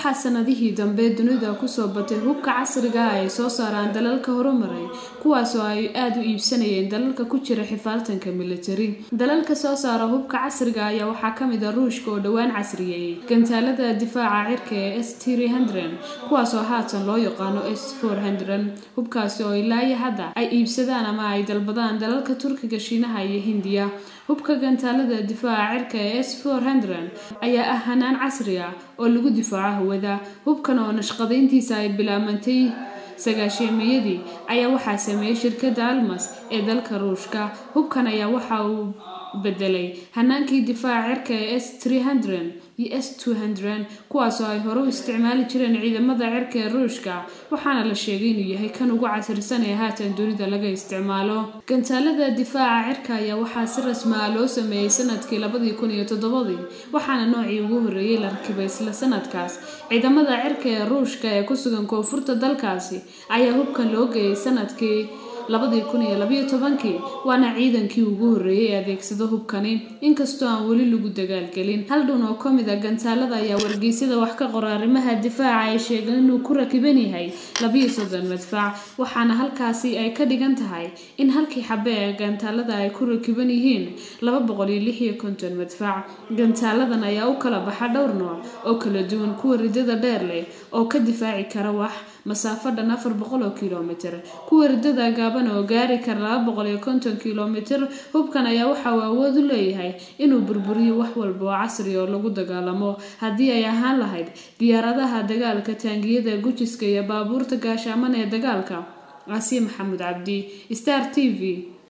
waxaa sanadihii dambe dunida kusoo batay hubka casriga ah ay soo saaraan dalalka horumaray kuwaas oo ay aada u iibsanayeen dalalka ku jira xifaaltanka militari dalalka soo saara hubka casriga ayaa waxaa kamid a ruushka oo dhowaan casriyeeyey gantaalada difaaca cirka ee s kuwaas oo haatan loo yaqaano s hubkaasi oo ilaayo hadda ay iibsadaan ama ay dalbadaan dalalka turkiga shiinaha iyo hindiya hubka gantaalada difaaca cirka ee s ayaa ah hanaan casri ah oo lagu difaaco hawada hubkan oo nashqadayntiisa ay bilaabantay sagaasheemiyadii ayaa waxaa sameeyey shirkadda almas ee dalka ruushka hubkan ayaa waxa uu bedelay hanaankii difaaca cirka ee s iyo s kuwaasoo ay hore u isticmaali jireen ciidamada cirka ee ruushka waxaana la sheegay inuu yahay kan ugu casrisan ee haatan dunida laga isticmaalo gantaalada difaaca cirka ayaa waxaa si rasmaa loo sameeyey sanadkii labadii kun iyo toddobadii waxaana noocii ugu horreeyey la rakibay isla sanadkaas ciidamada cirka ee ruushka ee ku sugan koonfurta dalkaasi ayaa hubkan loo geeyay sanadkii labadii kun iyo labayo tobankii waana ciidankii ugu horreeyey ee adeegsado hubkani inkastoo aan weli lagu dagaalgelin hal dhun oo ka mid a gantaalada ayaa wargeysyada wax ka qora arrimaha difaaca ay sheegeen inuu ku rakiban yahay labiyo soddon madfac waxaana halkaasi ay ka dhigan tahay in halkii xabe ee gantaalada ay ku rakiban yihiin laba boqol iyo lix iyo konton madfac gantaaladan ayaa u kala baxa dhowr nooc oo kala duwan kuwa ridada dheer leh oo ka difaaci kara wax masaafo dhan afar boqol oo kilomitr kuwa ridada gaaban oo gaari kara laba boqol iyo konton kilomitr hubkan ayaa waxa uu awood u leeyahay inuu burburiyo wax walba oo casri oo lagu dagaalamo haddii ay ahaan lahayd diyaaradaha dagaalka taangiyada gujiska iyo baabuurta gaashaaman ee dagaalka casiim maxamuud cabdi star t v